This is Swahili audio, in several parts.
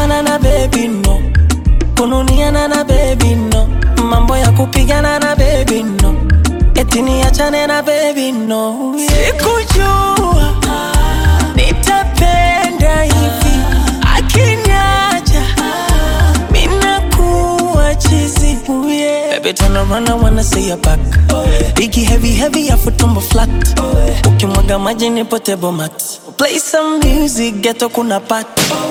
kupigana na baby no, kununiana na baby no, mambo ya kupigana na baby no, eti niachane na baby no. Sikujua nitapenda hivi, akiniacha minakuwa chizi. Ooh, yeah. Baby turn around, I wanna see your back. Biggie heavy heavy, afu tumbo flat. Ukimwaga maji nipo table mat. Play some music, ghetto kuna pat.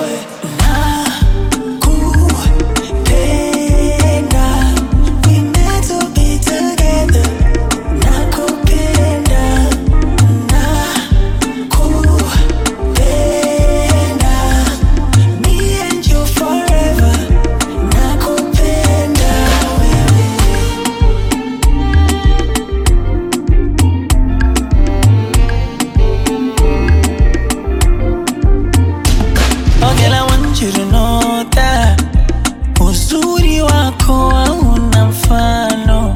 Nakupenda, we meant to be together. Nakupenda, nakupenda, me and you forever. Nakupenda wewe. Oh girl, I want you to know that uzuri wako hauna mfano.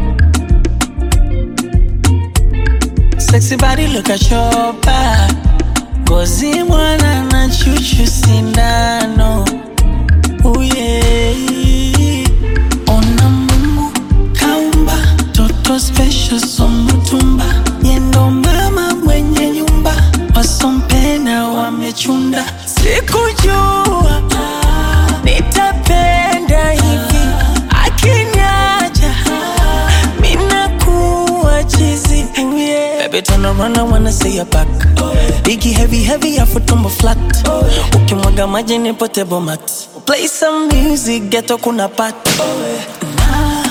Sexy body, look at your back. Ngozi mwana na chuchu sindano. Oh yeah. Ona Mungu kaumba toto special somutumba yendo mama mwenye nyumba wasompenda wamechunda sikujua nitapenda hivi akiniacha minakuwa chizi Ooh, yeah. Baby turn around I wanna see your back Biggie heavy heavy afu tumbo flat Ukimwaga maji nipo table mat Play some music ghetto kuna pat